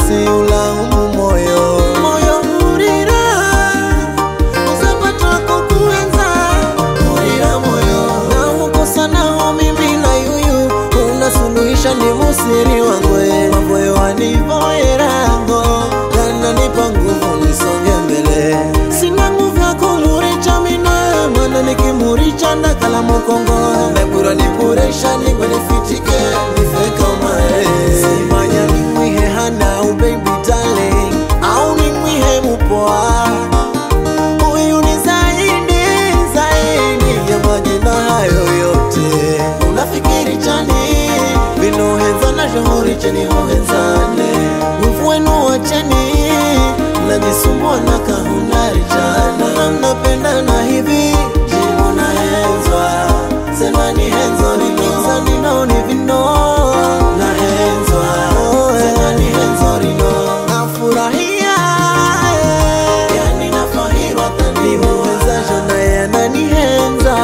usiulaumu moyo moyo urira uzapata kukuenza urira moyo na ukosanao mimi na yuyu unasuluhisha ni musiri wangwe mamboyo wanivoerango yananipa nguvu nisonge mbele sina nguvu ya kumuricha mina mwana nikimuricha ndakala mukongo nebura nipuresha ningwe nifitike nifeka mae simanya nimwihe hana ubaby darling au nimwihe mupoa huyu ni zaidi zaidi ya majina hayo yote unafikiri chani vinohenza na shohori cheni hohenzane nguvu wenu wacheni najisumbua na kahunari chana mnapendana hivi jibu nahenzwa sema ni henzo rino nino ni vino nahenzwa sema ni henzo rino nafurahia yani nafahirwa tanimuwezasho naye ananihenza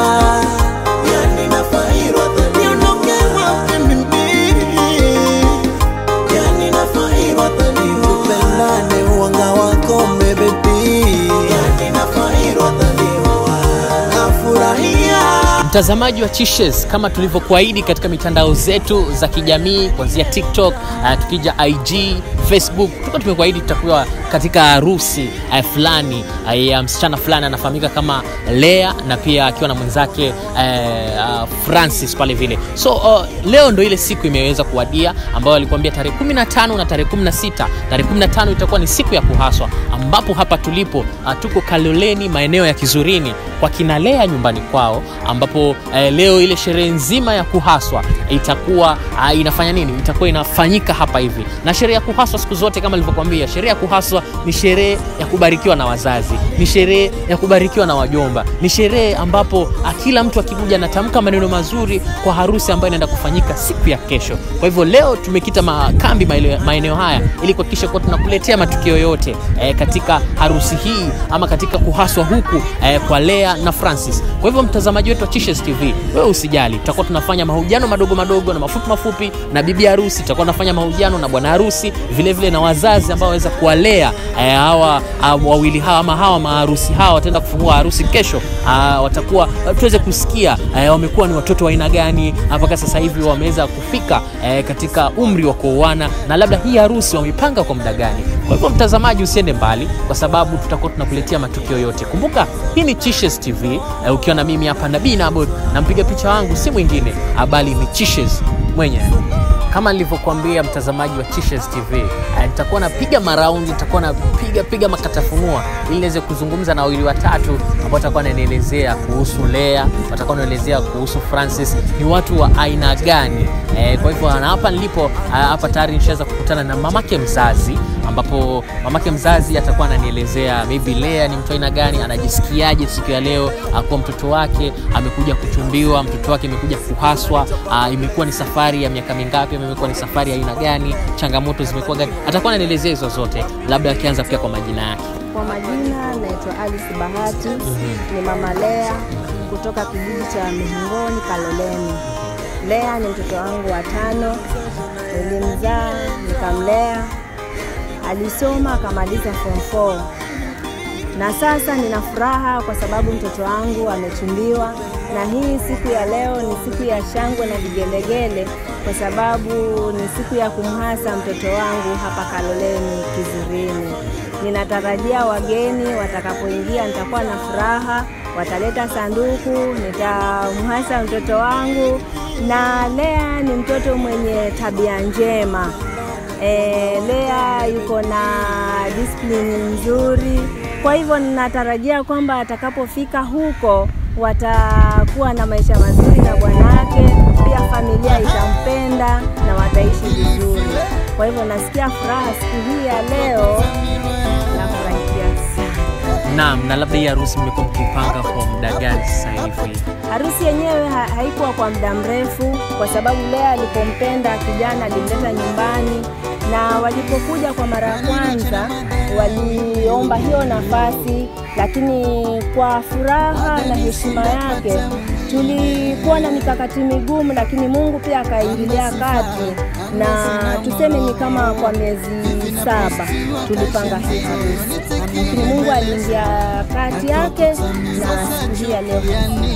yani nafahirwa taniondokewa pembeni yani nafahirwa taniupendane uwanga wako mebebi yani nafahirwa taniua nafurahia Mtazamaji wa Chishes, kama tulivyokuahidi katika mitandao zetu za kijamii kuanzia TikTok, uh, tukija IG, Facebook, tulikuwa tumekuahidi tutakuwa katika harusi uh, fulani uh, ya msichana fulani anafahamika kama Lea na pia akiwa na mwenzake uh, uh, Francis pale vile. So uh, leo ndo ile siku imeweza kuwadia ambayo alikuambia tarehe 15 na tarehe 16. Tarehe 15 itakuwa ni siku ya kuhaswa, ambapo hapa tulipo uh, tuko Kaloleni maeneo ya Kizurini kwa kina Lea nyumbani kwao, ambapo eh, leo ile sherehe nzima ya kuhaswa itakuwa uh, inafanya nini? Itakuwa inafanyika hapa hivi. Na sherehe ya kuhaswa siku zote kama nilivyokuambia, sherehe ya kuhaswa ni sherehe ya kubarikiwa na wazazi, ni sherehe ya kubarikiwa na wajomba, ni sherehe ambapo uh, kila mtu akikuja anatamka maneno mazuri kwa harusi ambayo inaenda kufanyika siku ya kesho. Kwa hivyo leo tumekita makambi maeneo- maeneo haya ili kuhakikisha kuwa tunakuletea matukio yote eh, katika harusi hii ama katika kuhaswa huku eh, kwa Lea na Francis. Kwa hivyo mtazamaji wetu wa Chishes TV, wewe usijali, tutakuwa tunafanya mahojiano madogo madogo na mafupi mafupi na bibi harusi, tutakuwa tunafanya mahojiano na bwana harusi vile vile na wazazi ambao waweza kuwalea eh, hawa ah, wawili hawa ama hawa maharusi hawa wataenda kufungua harusi kesho. Ah, watakuwa tuweze kusikia eh, wamekuwa ni watoto wa aina gani mpaka sasa hivi wameweza kufika eh, katika umri wa kuoana na labda hii harusi wamepanga kwa muda gani. Kwa hivyo mtazamaji, usiende mbali, kwa sababu tutakuwa tunakuletea matukio yote. Kumbuka hii ni Chishes TV eh, ukiwa na mimi hapa Nabii Nabot na mpiga picha wangu si mwingine bali ni Chishes mwenyewe kama nilivyokuambia mtazamaji wa Chishes TV eh, nitakuwa napiga maraundi, nitakuwa napiga piga makatafunua ili niweze kuzungumza na wawili watatu ambao watakuwa wananielezea kuhusu Lea, watakuwa wanaelezea kuhusu Francis, ni watu wa aina gani eh, kwa hivyo na hapa nilipo ah, hapa tayari nishaweza kukutana na mamake mzazi ambapo mamake mzazi atakuwa ananielezea maybe Lea ni mtu aina gani, anajisikiaje siku ya leo ah, kuwa mtoto wake amekuja kuchumbiwa, mtoto wake amekuja kuhaswa. ah, Imekuwa ni safari ya miaka mingapi, ama imekuwa ni safari ya aina gani, changamoto zimekuwa gani, atakuwa ananielezea hizo zote, labda akianza pia kwa majina yake. Kwa majina naitwa Alice Bahati, ni mama Lea kutoka kijiji cha Mihongoni Kaloleni. Lea ni mtoto wangu wa tano, nilimzaa nikamlea, alisoma akamaliza form 4 na sasa nina furaha kwa sababu mtoto wangu amechumbiwa, na hii siku ya leo ni siku ya shangwe na vigelegele, kwa sababu ni siku ya kumhasa mtoto wangu hapa Kaloleni Kizurini. Ninatarajia wageni watakapoingia, nitakuwa na furaha, wataleta sanduku, nitamhasa mtoto wangu. Na Lea ni mtoto mwenye tabia njema. E, Lea yuko na disiplini nzuri, kwa hivyo ninatarajia kwamba atakapofika huko watakuwa na maisha mazuri na bwanake, pia familia itampenda na wataishi vizuri. Kwa hivyo nasikia furaha siku hii ya leo, nafurahikia sana. Naam, na labda hii harusi mmekuwa mkipanga kwa muda gani sasa hivi? Harusi yenyewe ha haikuwa kwa muda mrefu, kwa sababu Lea alipompenda kijana alimleta nyumbani, na walipokuja kwa mara ya kwanza waliomba hiyo nafasi, lakini kwa furaha na heshima yake tulikuwa na mikakati migumu, lakini Mungu pia akaingilia kati, na tuseme ni kama kwa miezi saba tulipanga hii harusi, lakini Mungu aliingia kati yake na siku hii ya leo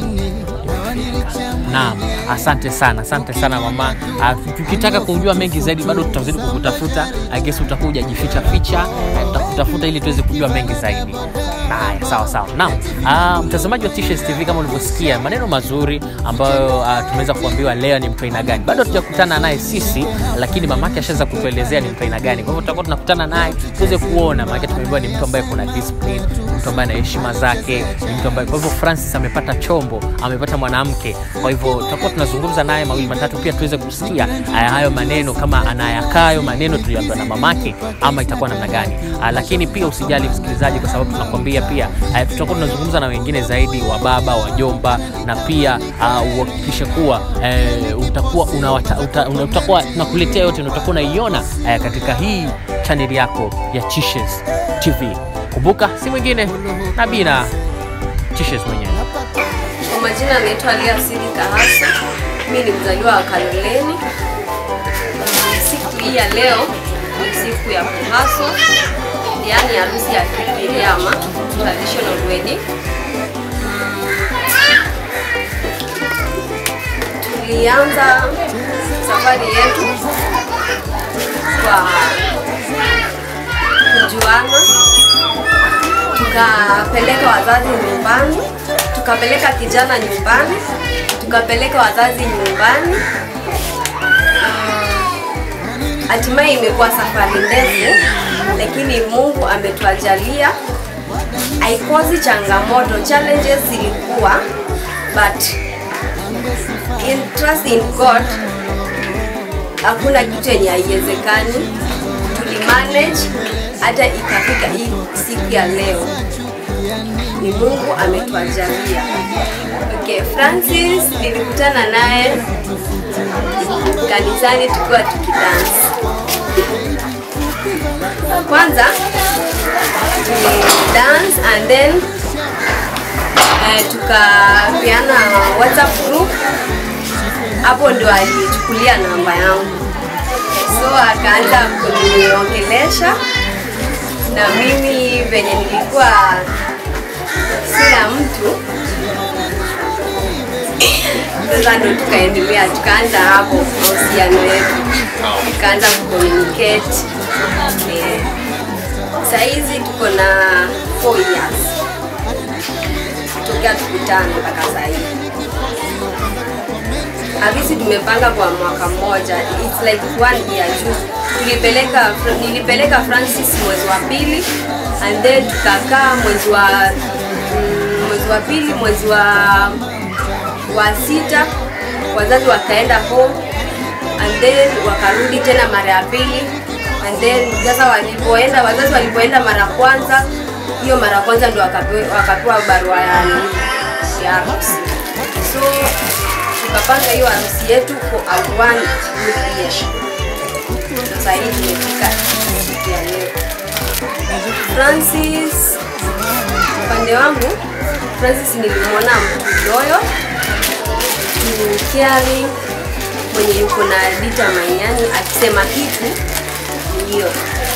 Naam, asante sana, asante sana mama. Ah, Tukitaka kujua mengi zaidi, bado tutazidi kukutafuta. I guess utakuwa hujajificha ficha, eh, tutakutafuta ili tuweze kujua mengi zaidi. Haya, sawa sawa. Naam, ah, mtazamaji wa T-Shirts TV, kama ulivyosikia maneno mazuri ambayo ah, tumeweza kuambiwa leo ni mtu aina gani. Bado hatujakutana naye sisi, lakini mamake ashaweza kutuelezea ni mtu aina gani. Kwa hivyo tutakuwa tunakutana naye tuweze kuona, maana tumeambiwa ni mtu ambaye kuna discipline, mtu ambaye ana heshima zake, ni mtu ambaye kwa hivyo Francis amepata chombo, amepata mwanamke. Kwa hivyo tutakuwa tunazungumza naye mawili matatu, pia tuweze kusikia haya hayo maneno, kama anayakayo maneno tuliambiwa na mamake, ama itakuwa namna gani. Ah, Lakini pia usijali msikilizaji, kwa sababu tunakwambia pia ah, tutakuwa tunazungumza na wengine zaidi, wa baba, wajomba, na pia ah, uhakikishe kuwa eh, utakuwa unawata, uta, una, utakuwa tunakuletea yote na utakuwa unaiona eh, katika hii chaneli yako ya T-Shirts TV. Kumbuka si mwingine Nabina T-Shirts mwenyewe. Kwa majina anaitwa Lia Sidi Kahasa. Mimi ni mzaliwa wa Kaloleni. Siku hii ya leo ni siku ya kuhaso, yaani harusi ya Kigiriama, traditional wedding. Tulianza safari yetu kwa kujuana tukapeleka wazazi nyumbani, tukapeleka kijana nyumbani, tukapeleka wazazi nyumbani. Hatimaye imekuwa safari ndefu, lakini Mungu ametuajalia. Haikosi changamoto, challenges zilikuwa, but in trust in God hakuna kitu yenye haiwezekani. Tulimanage hata ikafika hii siku ya leo, ni Mungu ametuajalia. Okay, Francis nilikutana naye kanisani tukiwa tukidansi. Kwanza dance and then eh, tukapeana WhatsApp group. Hapo ndo alichukulia namba yangu, so akaanza kuniongelesha na mimi venye nilikuwa sina mtu sasa ndo tukaendelea tukaanza hapo mahusiano yetu tukaanza kucommunicate eh, sahizi tuko na 4 years tokea tukutane mpaka sahii Harusi tumepanga kwa mwaka mmoja, it's like one year juu. Tulipeleka, nilipeleka Francis mwezi wa pili and then tukakaa mwezi wa mm, mwezi wa pili, mwezi wa wa sita wazazi wakaenda home and then wakarudi tena mara ya pili and then sasa walipoenda wazazi walipoenda mara ya kwanza, hiyo mara ya kwanza ndio wakapewa, wakapewa barua ya ya harusi so tukapanga hiyo harusi yetu for a one good year. Sasa hii tumefika siku ya leo. Francis, upande wangu Francis nilimwona mtu loyo, mtu caring, mwenye yuko na determine, yani akisema kitu ndio.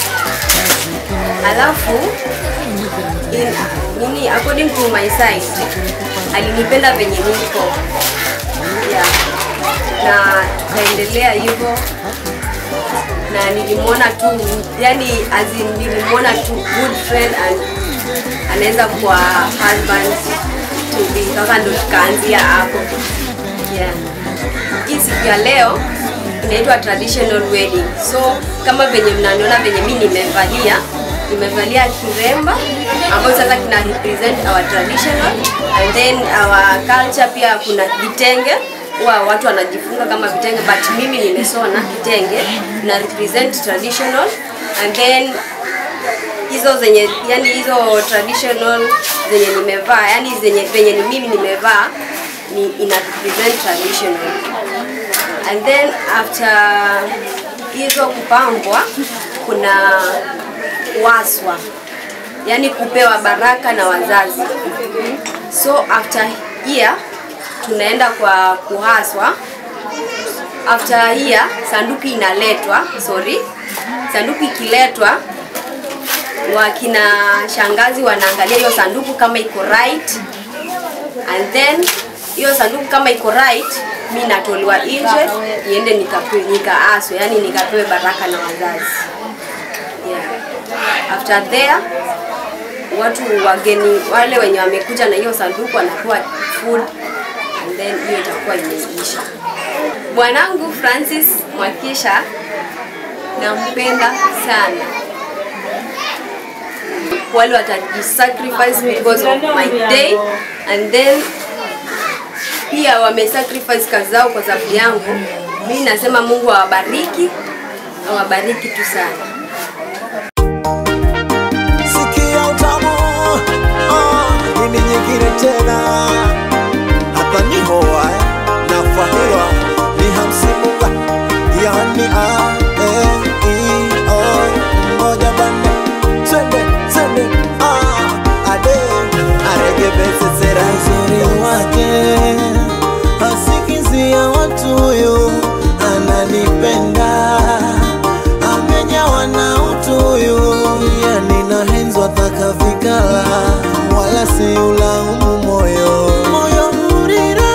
Alafu in, nini according to my side alinipenda venye niko yeah. na tukaendelea hivyo na nilimwona tu yani as in, nilimwona tu good friend and anaweza kuwa husband to be sasa ndo tukaanzia hapo yeah. hii siku ya leo inaitwa traditional wedding so kama venye mnaniona venye mi nimevalia nimevalia kiremba ambayo sasa kina represent our traditional and then our culture pia kuna vitenge huwa watu wanajifunga kama vitenge but mimi nimesona kitenge na represent traditional and then hizo zenye yani hizo traditional zenye nimevaa yani zenye venye ni mimi nimevaa ni ina represent traditional and then after hizo kupambwa kuna waswa yani kupewa baraka na wazazi so after here tunaenda kwa kuhaswa after here sanduku inaletwa sorry sanduku ikiletwa wakina shangazi wanaangalia hiyo sanduku kama iko right and then hiyo sanduku kama iko right mi natolewa nje niende nikapewe nikaaswe yani nikapewe baraka na wazazi yeah. after there watu wageni wale wenye wamekuja na hiyo sanduku wanapewa food and then hiyo itakuwa imeisha bwanangu francis mwakisha nampenda sana wale watajisacrifice because of my day and then pia wamesacrifice kazi zao kwa sababu yangu mi nasema mungu awabariki awabariki tu sana sikia utamu ah, nini nyingine tena hapa ni hoa eh, na fahira ni hamsimunga yani a e i o moja bande twende twende ah, ade aregebesesera uzuri wake asikizia watu huyu ananipenda amenyawa na utu huyu yani nahenzwa taka vikala wala si ulaumu moyo moyo hurira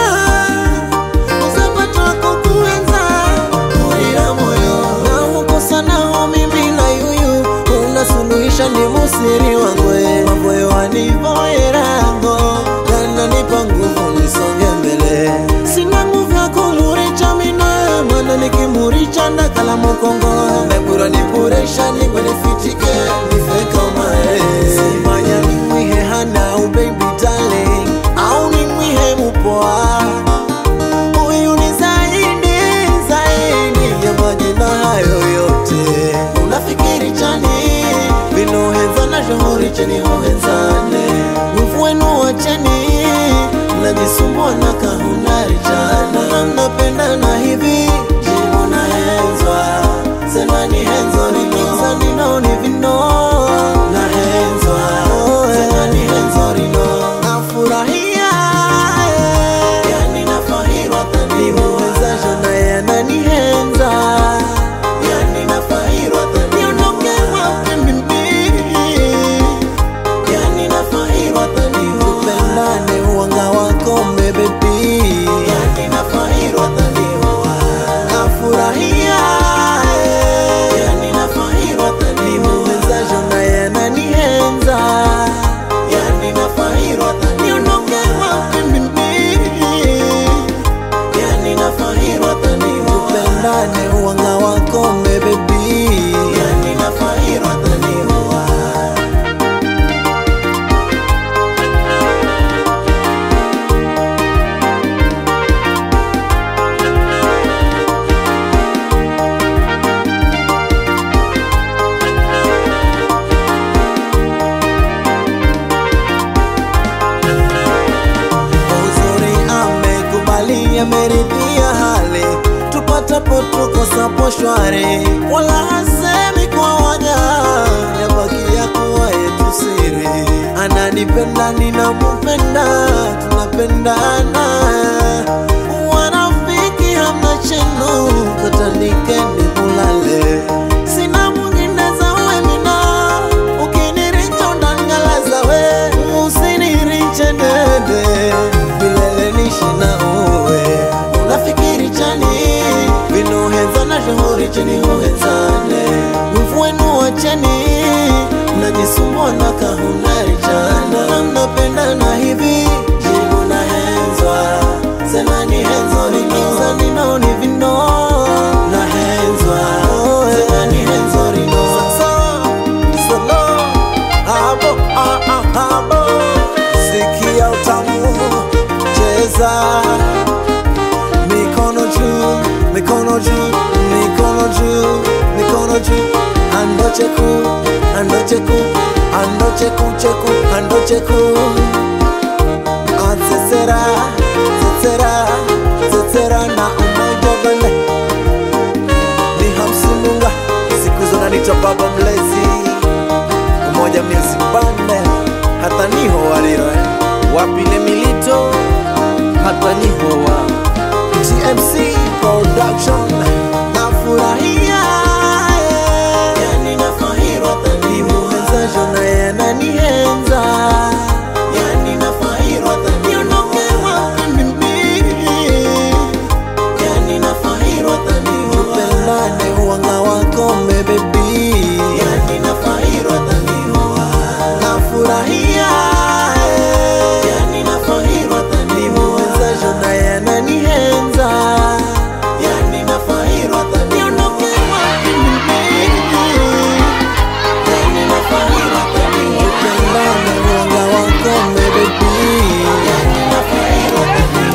uzapatwako kuenza hurira moyo na ukosanao mimi na yuyu unasuluhisha ni musiri wangwe mamboyo wanivoyerango yananipa nguvu nisonge mbele sina nguvu ya kumuricha mina mana nikimuricha ndakala mukongo mekura nipuresha nikwenifitike nifekamae simanya nimwihe hana ubaby darling au nimwihe mupoa huyu ni zaidi zaidi ya majina hayo yote unafikiri chani vinoheza na shohori cheni hohezane mvwenu wacheni mnajisumbua na kahunari chana mnapendana hivi jibu nahenzwa semani henzo rino nino ni vino nahenzwa semani henzo rino nafurahia yani nafahirwa tanimuwezasho naye ananihenza yani nafahirwa taniondoke wapi mimi yani nafahirwa tanitupendane uwanga wako mebebi yani nafahirwa tanihoa nafurahia yani nafahirwa tanimuwezasho naye ananihenza yani nafahirwa taniondoke wapi mimi yani nafahirwa tanitupendane uwanga wako mebebi yani nafahirwa tanihoa uzuri amekubali ameridhia hali tupatapo tukosapo shwari wala hasemi kwa waja yabakia kuwa yetu siri ananipenda ninamupenda tunapendana wanafiki hamna chenu katanikeni mulale sina mwingine zawe mina ukiniricha undangalaza we usiniriche dede vilele nishi na uwe unafikiri chani vinoheza na shohori chini huhezane mvwenu wacheni mnajisumbua na kahunari chana mnapendana hivi jibu na henzwa semani henzo rino nino ni vino na henzwa semani henzo rino solo abo ah, ah, abo sikia utamu cheza mikono juu mikono juu mikono juu mikono juu ando cheku ando cheku ando cheku cheku ando cheku atsetsera tsetsera tsetsera na umoja bale ni hamsimunga siku zonanita baba mlezi umoja music band hata niho waliro eh. wapile milito hata niho attraction nafurahia yani nafahirwa dhani muwenzajo naye ananihenza yani nafahirwa dhani niondoke wapi mimi yani nafahirwa dhani tupendane wanga wakome bebi yani nafahirwa dhani nafurahia yani nafahirwa dhani muwenzajo naye ananihenza yani nafahirwa dhani niondoke wapi mimi yani nafahirwa dhani tupendane wanga wakome bebi yani nafahirwa dhani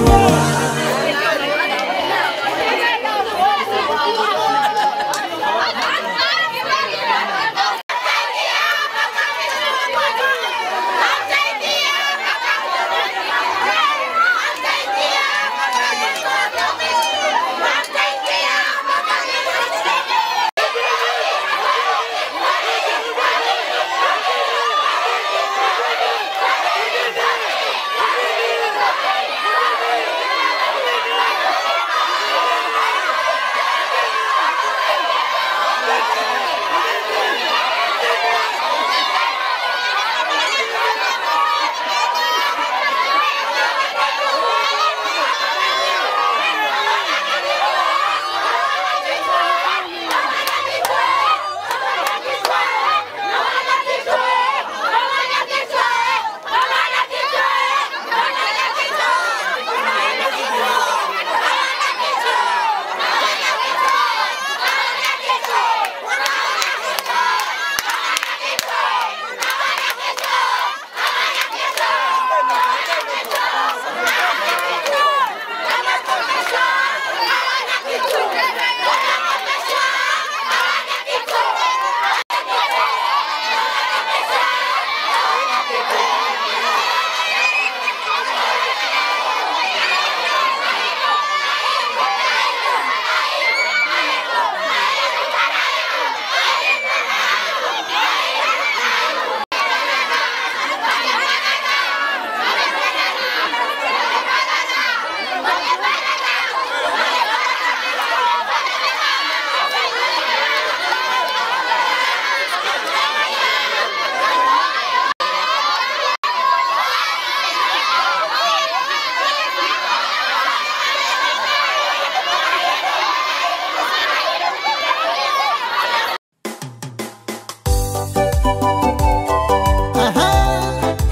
Aha,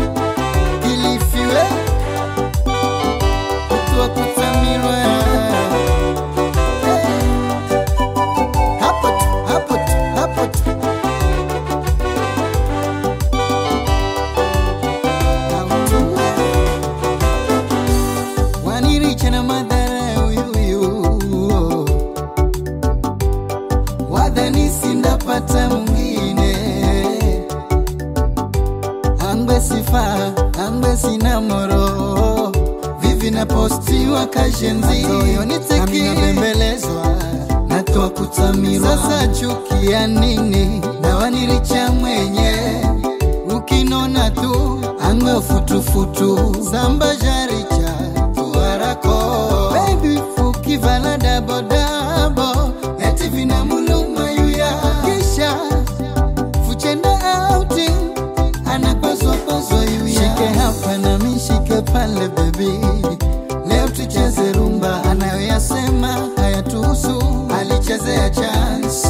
ilifiwe kutua kutamirwa hapo tu, hapo tu, hapo tu. Autua. Waniricha na madhara uyuyu wadhani sindapata mwingine angwe sifa angwe sina moro vivi napostiwa kashenzi nami nabembelezwa natoa kutamirwa sasa chukia nini nawaniricha mwenye ukinona tu angwe futufutu zambajaricha tuarako baby ukivala dabodabo eti vinamuluma yuya kisha fuchenda outing anapaswapaswa yuya shike hapa na mishike pale bebi leo tucheze rumba anayoyasema hayatuhusu alichezea chance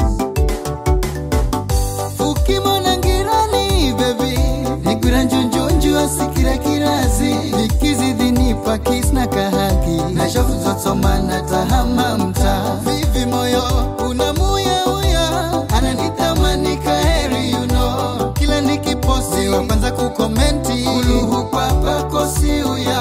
ukimona ngirani bebi nigwira njunjunju asikira kirazi nikizidhinipa kisna kahaki nashofuzotsomana tahama mta vivi moyo unamuyauya ananitamani kaheri you know. kila nikiposti wa kwanza kukomenti uluhu papakosi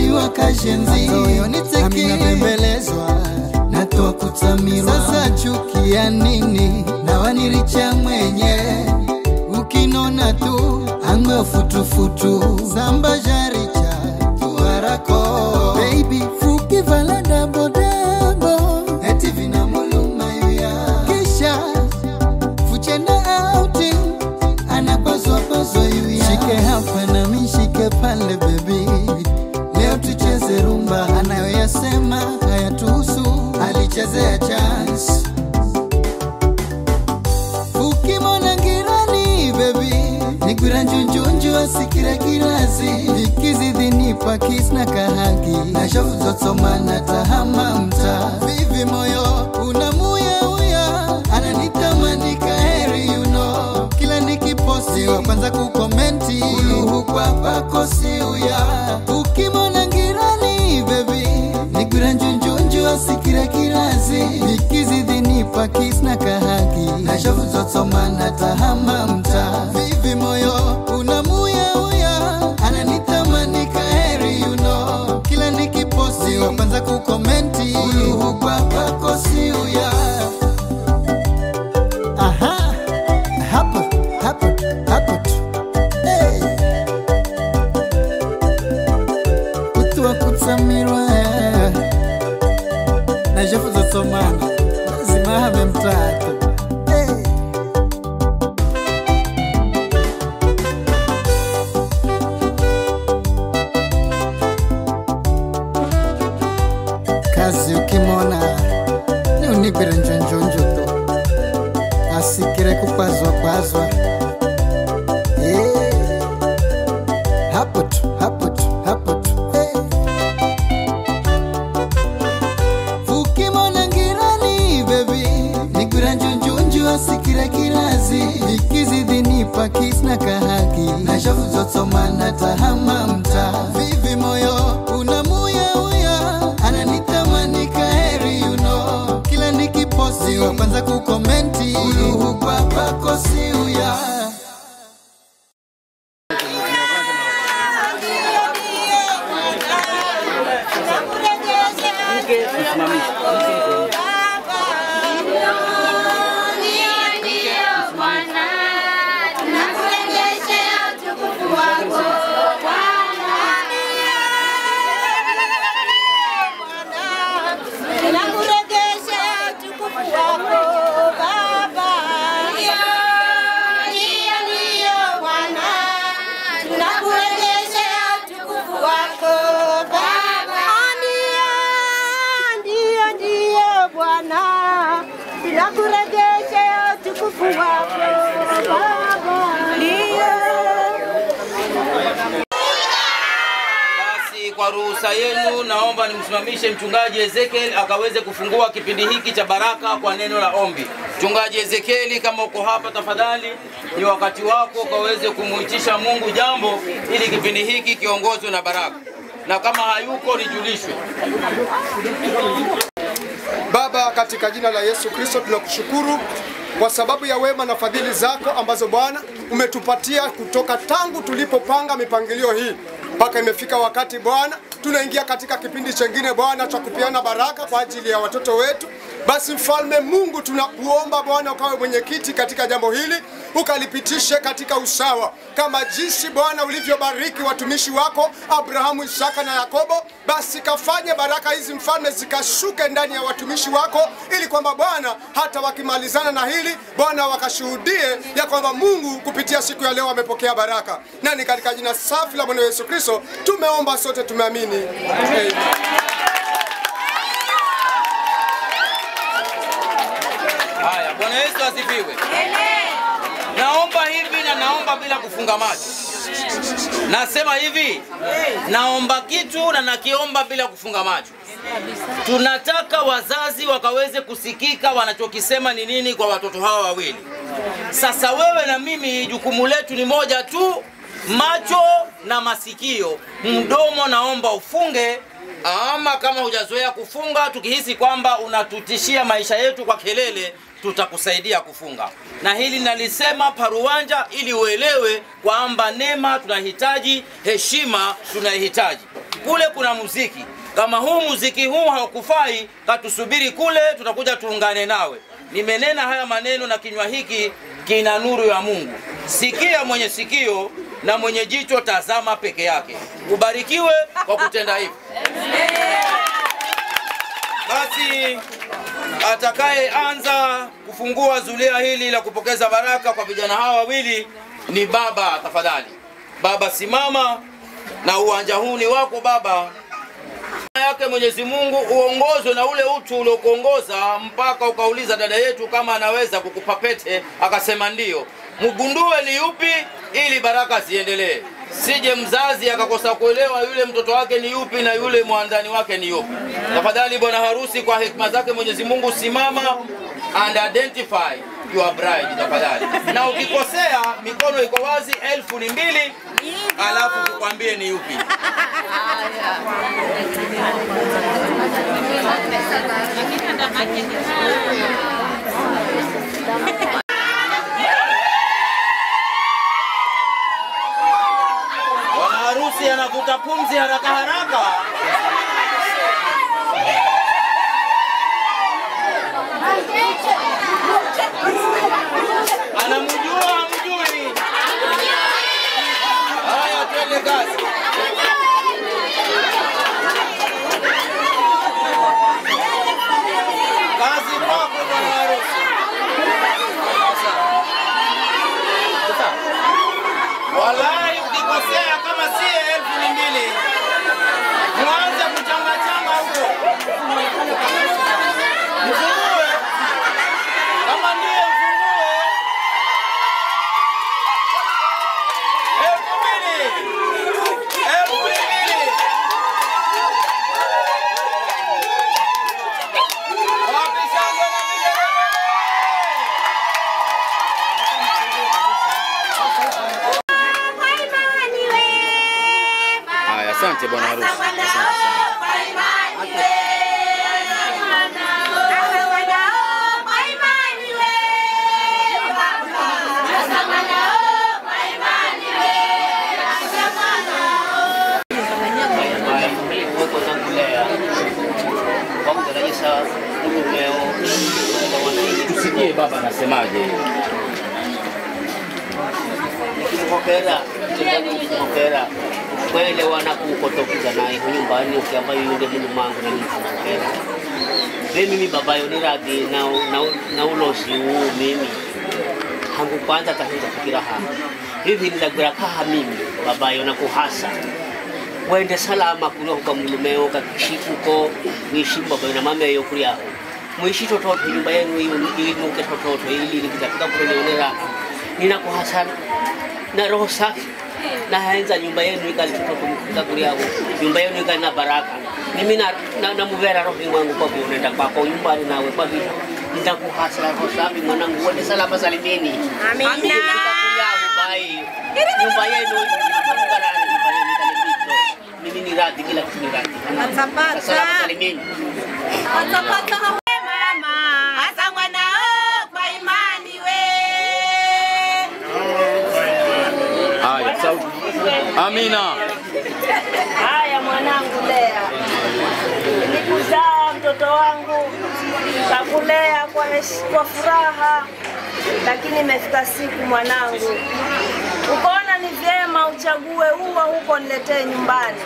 wa kashenzi nami napembelezwa natoa kutamirwa sasa chukia nini na waniricha mwenye ukinona tu angwe futufutu samba jaricha tuarako baby fuki vala dabodabo eti vinamuluma yuya kisha fuchena outing anapaswapaswa yuya shike hapa na mishike pale bebi leo tucheze rumba anayoyasema hayatuhusu alichezea chance ukimona ngirani bebi nigwira njunjunju asikira kirasi ikizidhinipa kisna kahaki na shavu zotsomana tahama mta vivi moyo unamuyauya ananitamani kaheri you know. kila nikiposti wa kwanza kukomenti uluhu kwa pakosi uya ukimona ngirani bebi nigwira njunjunju asikira kirasi ikizidhinipa kisna kahaki na shavu zotsomana tahama mta vivi moyo unamuyauya ananitamani kaheri you know. kila nikiposti wa kwanza kukomenti uluhu kwa pakosi uya Aha, hapo, hapo, hapo tu. Hey. Utu wa kutsamirwa na jefu zotsomana lazima have mtatu hey. kazi ukimona ni unigwire njonjonjo tu asikire kupazwa pazwa Eh. hapo tu hapo tu hapo tu Eh. ukimona ngirani bebi nigwira njunjunju asikira kirazi ikizidhinipa kisna kahaki na shavu zotsomana tahama mta vivi moyo unamuyauya ananitamani kaheri you know. kila nikiposti wa kwanza kukomenti uluhu kwa pakosi uya Tunakurejesha utukufu wako Baba, ndio Basi kwa ruhusa yenu, naomba nimsimamishe mchungaji Ezekiel akaweze kufungua kipindi hiki cha baraka kwa neno la ombi. Mchungaji Ezekieli, kama uko hapa, tafadhali ni wakati wako ukaweze kumuitisha Mungu jambo ili kipindi hiki kiongozwe na baraka, na kama hayuko nijulishwe. Baba, katika jina la Yesu Kristo tunakushukuru kwa sababu ya wema na fadhili zako ambazo Bwana umetupatia kutoka tangu tulipopanga mipangilio hii mpaka imefika wakati Bwana tunaingia katika kipindi chengine Bwana cha kupeana baraka kwa ajili ya watoto wetu. Basi mfalme Mungu, tunakuomba Bwana ukawe mwenyekiti katika jambo hili, ukalipitishe katika usawa, kama jinsi Bwana ulivyobariki watumishi wako Abrahamu, Isaka na Yakobo. Basi kafanye baraka hizi mfalme zikashuke ndani ya watumishi wako, ili kwamba Bwana hata wakimalizana na hili Bwana wakashuhudie ya kwamba Mungu kupitia siku ya leo wamepokea baraka. Na ni katika jina safi la Bwana Yesu Kristo tumeomba, sote tumeamini, amen. Haya, Bwana Yesu asifiwe. Naomba hivi na naomba bila kufunga macho. Nasema hivi, naomba kitu na nakiomba bila kufunga macho. Tunataka wazazi wakaweze kusikika wanachokisema ni nini kwa watoto hawa wawili. Sasa wewe na mimi, jukumu letu ni moja tu, macho na masikio. Mdomo naomba ufunge, ama kama hujazoea kufunga, tukihisi kwamba unatutishia maisha yetu kwa kelele, tutakusaidia kufunga. Na hili nalisema paruwanja, ili uelewe kwamba neema tunahitaji, heshima tunaihitaji. kule kuna muziki. Kama huu muziki huu haukufai, katusubiri kule, tutakuja tuungane nawe. Nimenena haya maneno na kinywa hiki kina nuru ya Mungu. Sikia mwenye sikio na mwenye jicho, tazama peke yake. Ubarikiwe kwa kutenda hivi. Basi atakayeanza kufungua zulia hili la kupokeza baraka kwa vijana hawa wawili ni baba. Tafadhali baba, simama na uwanja huu ni wako baba. yake Mwenyezi Mungu uongozwe na ule utu uliokuongoza mpaka ukauliza dada yetu kama anaweza kukupa pete, akasema ndio. Mgundue ni yupi, ili baraka ziendelee. Sije mzazi akakosa kuelewa yule mtoto wake ni yupi na yule mwandani wake ni yupi. Tafadhali bwana harusi, kwa hekima zake Mwenyezi Mungu, simama and identify your bride tafadhali. Na ukikosea mikono iko wazi, elfu ni mbili, alafu tukwambie ni yupi. Bwana harusi anavuta pumzi haraka haraka. Anamjua hamjui? Haya, twende kazi. Kazi kwako bwana harusi. Wallahi, ukikosea kama si elfu ni mbili, mwanze kuchangachanga huko, mfungue kama ndiye mfungue elfu mbili, elfu mbili. Wapi shangwe na vigelegele? Haya, asante bwana harusi. Asante sana. huko Zangulea kwa kutarajisa mumeo Tusikie baba anasemaje. nikimhokera nikimhokera kwelewana kukotokiza naye nyumbani ukiamba yunde munu mangu na mfumokera ve mimi babayo ni radhi na, na, na ulosi huu mimi hangu kwanza tahinza fikira ha hivi nilagwira kaha mimi babayo na kuhasa wende salama kulia huka mulumeo kakishikuko mwishi babayo na mameyo kuliaho mwishi tototo nyumba yenu inuke tototo ili nikitafika kunionera ninakuhasa na roho safi na haenza nyumba yenu ikali tototo mkifika kuliaho nyumba yenu ikali na baraka mimi na, na, na muvera roho mwangu kwa vile unaenda kwako nyumbani nawe kwa vile nitakuhasa roho safi mwanangu wende salama salimini Amina. bai nyumba yenu barani nyumba yenu ikalipito mimi ni radhi kila kitu ni radhi Atapata. salama salimini hasa mwanao kwa imani we Haya, sauti. Amina. Haya mwanangu Lea, nilikuzaa mtoto wangu, kakulea kwa, hesh- kwa furaha, lakini imefika siku mwanangu, ukaona ni vyema uchague ua huko niletee nyumbani.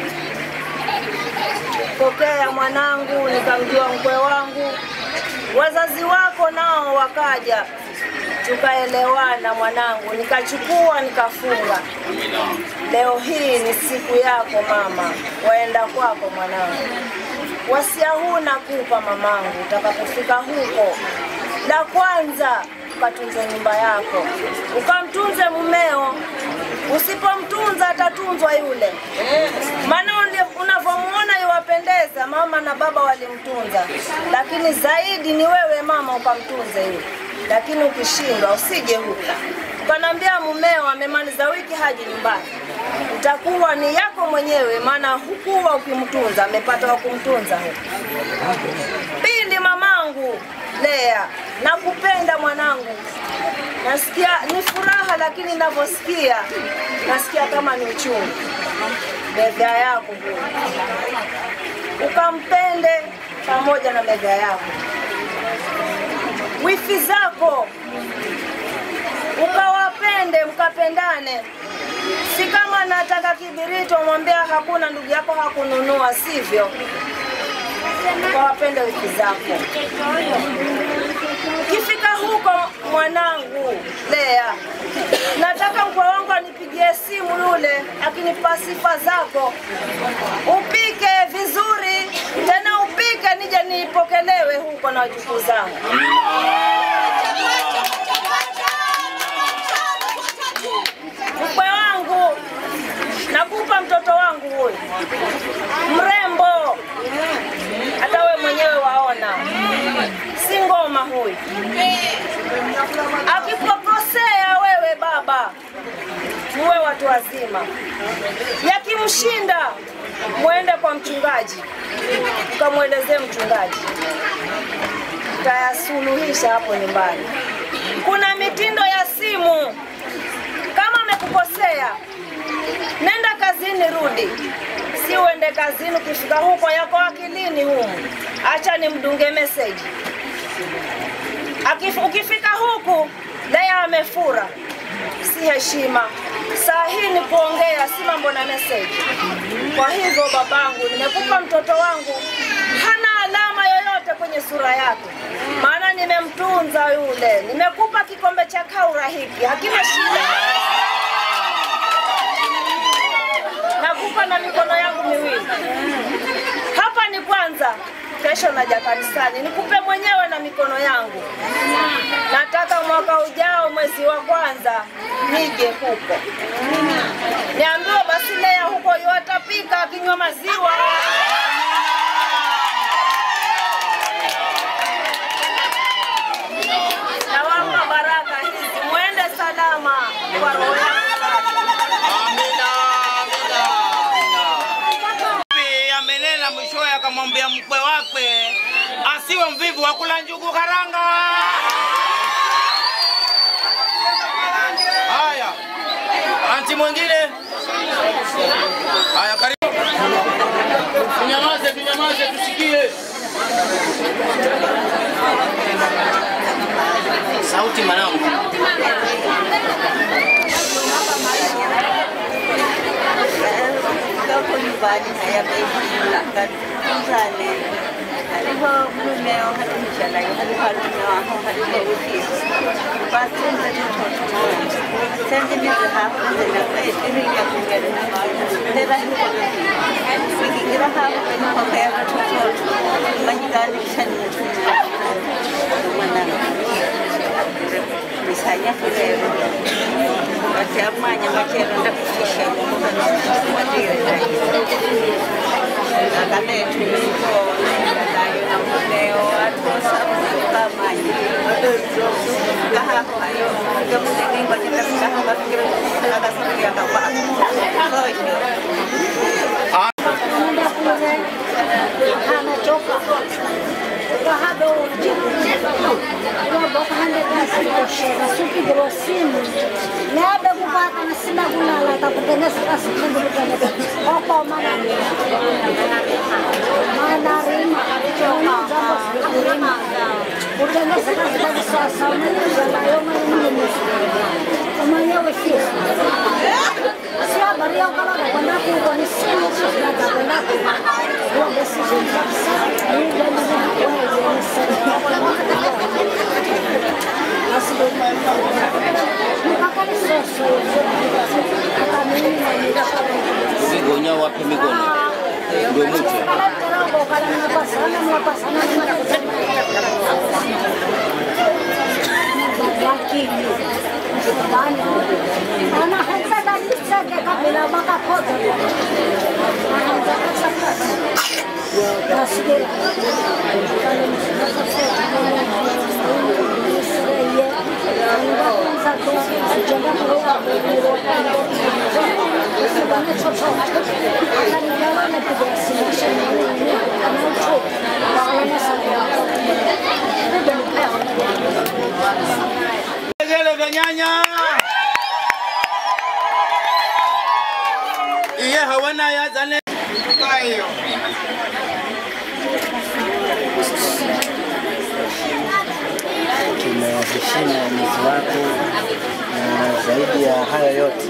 Pokea mwanangu, nikamjua mkwe wangu, wazazi wako nao wakaja, tukaelewana mwanangu, nikachukua nikafunga. Leo hii ni siku yako mama, waenda kwako mwanangu. Wasia huu nakupa mamangu, utakapofika huko, la kwanza ukatunze nyumba yako, ukamtunze mumeo. Usipomtunza atatunzwa yule, maana uli- unavyomuona iwapendeza, mama na baba walimtunza, lakini zaidi ni wewe mama ukamtunze yule. Lakini ukishindwa usije huku ukanaambia mumeo amemaliza wiki haji nyumbani, itakuwa ni yako mwenyewe, maana hukuwa ukimtunza, amepata wa kumtunza huku. Pindi mamangu Lea, nakupenda mwanangu, nasikia ni furaha, lakini ninavyosikia nasikia kama ni uchungu. mega yako huyo, ukampende pamoja na mega yako, wifi zako ukawapende mkapendane, si kama nataka kibiriti wamwambia hakuna ndugu yako hakununua, sivyo? Ukawapende wiki zako. Ukifika huko, mwanangu Lea, nataka mkwe wangu anipigie simu yule, akinipa sifa zako, upike vizuri tena, upike nije nipokelewe huko na wajukuu zangu. Mkwe wangu, nakupa mtoto wangu huyu mrembo, hata we mwenyewe waona, si ngoma huyu. Akikukosea wewe baba, muwe watu wazima. Yakimshinda mwende kwa mchungaji, ukamwelezee mchungaji, tayasuluhisha hapo nyumbani. Kuna mitindo ya simu kama amekukosea, nenda kazini, rudi, si uende kazini, ukifika huko yako akilini humu, acha nimdunge meseji. Akif- Ukifika huku Lea amefura, si heshima. Saa hii ni kuongea, si mambo na meseji. Kwa hivyo babangu, nimekupa mtoto wangu, hana alama yoyote kwenye sura yake, maana nimemtunza yule. Nimekupa kikombe cha kaura hiki, hakina shida. Nakupa na mikono yangu miwili. Hapa ni kwanza, kesho naja kanisani, nikupe mwenyewe na mikono yangu. Nataka mwaka ujao mwezi wa kwanza nije huko, niambiwe basi Lea huko yuatapika akinywa maziwa. Nawapa baraka hizi, mwende salama kwa roho yangu safi. Amina, amina, amina. Bibi amenena mwishowe akamwambia mkwe wake asiwe mvivu wa kula njugu karanga. Haya, anti mwingine. Haya, karibu. Tunyamaze, tunyamaze, tusikie sauti mwanangu. Kako nyumbani hayabehila katunzane hariho mumeo hari mjanayo hariho harume waho hariho ukizi batunze n'utuntu twinshi senze nize haho nze nakwediriya kungera tera hiko bikigira haho bene koko y'agatototo bahiganisha n'umutima mwanana misanya kurero bati amwanya makero ndakufisha akanetuliko nayo na mumeo atosa kamanya kahaho hayo gamuneningo nitakahaho gafikira akasafiri akakwako koyo anachoka kahado supigirwa simu neabe kupaka na sina kulala takutenesa kasikundulukaneke oko manani manarima kutenesa kasikakisasa umanizalayo maninimusi umanyewe sisi si habari yao kama nakwenda kuko ni simu tunakwenda kuko decision kabisa ni gani Sigonya wapi mikono? Ndio mche. Vigele vya nyanya. Iye hawa za nne. Hayo. tumeheshimu uamuzi wako, na zaidi ya hayo yote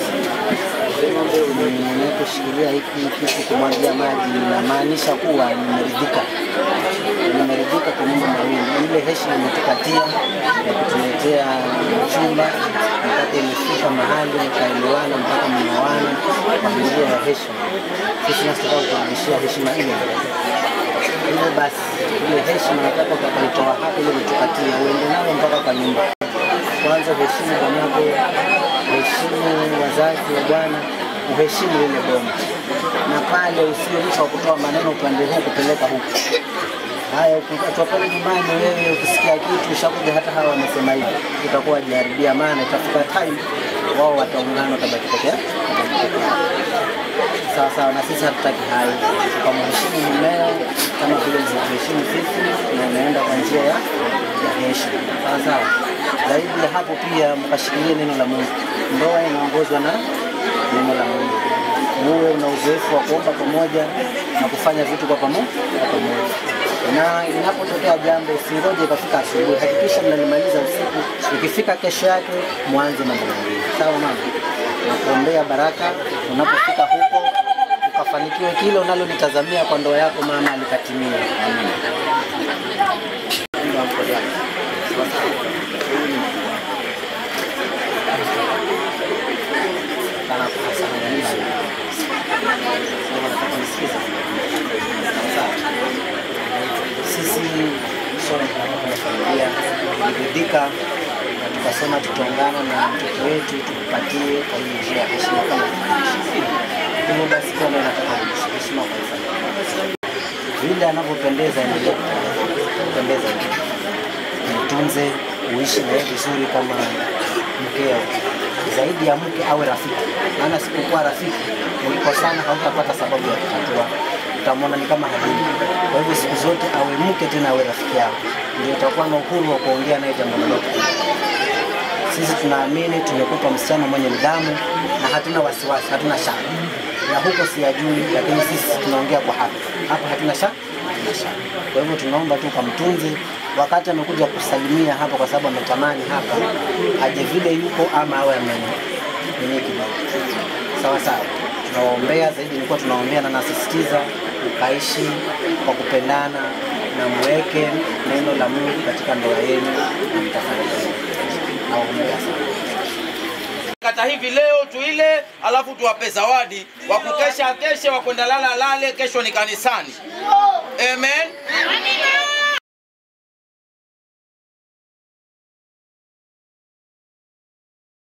ninaposhikilia hiki kitu kumwagia maji, inamaanisha kuwa nimeridhika, nimeridhika kwa mambo mawili. Ile heshima imetupatia ya kutuletea chumba mpaka imefika mahali mkaelewana mpaka mnaoana kwa njia ya heshima. Sisi nataka kurudishia heshima ile hivyo basi ile heshima nataka utakaitoa hapa ile umetupatia uende nayo mpaka kwa nyumba. Kwanza uheshimu bwanako, uheshimu wazazi wa bwana, uheshimu lile boma, na pale usiwe mtu wa kutoa maneno upande huu kupeleka huku. Haya, ukiachwa pale nyumbani, wewe ukisikia kitu ushakuja, hata hawa wamesema hivi, utakuwa wajiharibia, maana itafika time wao wataungana, watabaki peke yao sawa sawa, na sisi hatutaki hayo. Tukamheshimu mumeo kama vile mlivyoheshimu sisi, na inaenda kwa njia ya ya heshima, sawa sawa. Zaidi ya hapo, pia mkashikilie neno la Mungu. Ndoa inaongozwa na neno la Mungu, muwe una uzoefu wa kuomba pamoja na kufanya vitu kwa pamo- kwa pamoja na inapotokea jambo usingoje ikafika asubuhi, hakikisha mnalimaliza usiku. Ikifika kesho yake mwanze mambo mengine, sawa mama? Nakuombea baraka unapofika huko ukafanikiwe kile unalolitazamia kwa ndoa yako mama, likatimia. Sisi sote tunakuwa familia tuliridhika na tukasema tutaungana na mtoto wetu tukupatie kwa hiyo njia ya heshima kama tunaishi. Hivyo basi kwa leo nataka kurudisha heshima kwa familia. Vile anavyopendeza endelee kupendeza, mtunze, uishi naye vizuri kama mkeo. Zaidi ya mke awe rafiki, maana sipokuwa rafiki mlikosana, hautapata sababu ya kutatua, utamwona ni kama hadithi. Kwa hivyo siku zote awe mke tena awe rafiki yako, ndio utakuwa na uhuru wa kuongea naye jambo lolote. Sisi tunaamini tumekupa msichana mwenye nidhamu na hatuna wasiwasi, hatuna shaka ya huko siyajui, lakini sisi tunaongea kwa hapa hapa, hatuna shaka, hatuna shaka. Kwa hivyo tunaomba tu kamtunze wakati amekuja kusalimia hapa, kwa sababu ametamani hapa aje vile yuko ama awe amenye kidogo. Sawa sawa, tunawaombea zaidi, nilikuwa tunaombea na nasisitiza mkaishi kwa kupendana na mweke neno la Mungu katika ndoa yenu na mtafanikiwa. Nawaombea sana. kata hivi leo tuile, alafu tuwape zawadi wa kukesha keshe, wa kwenda lala lale, kesho ni kanisani. Amen.